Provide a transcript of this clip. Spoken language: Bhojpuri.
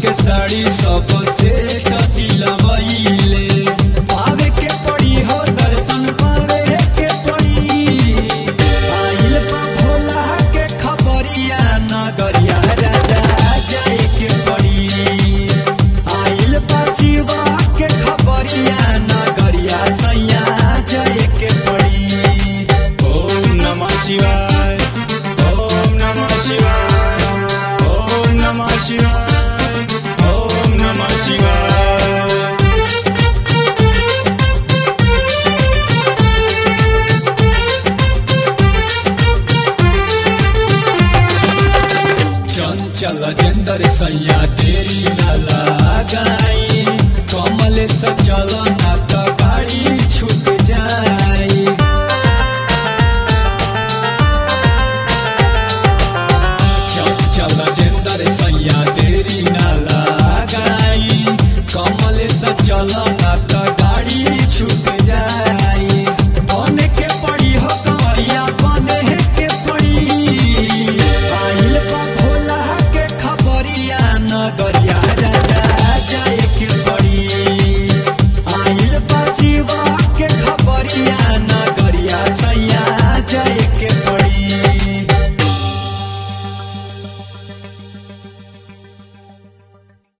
के साड़ी सबसे कसिलवैले पावे के पड़ी हो दर्शन पावे के पड़ी आइल बा भोला के खबरिया नगरिया राजा जाए के पड़ी आइल बा शिवा के खबरिया नगरिया सैया जाए के पड़ी ओम नमः शिवाय ओम नमः शिवाय ओम नमः शिवाय ओम नमः शिवाय चंचल जेंदर सैया तेरी न लगाई कमल से चलन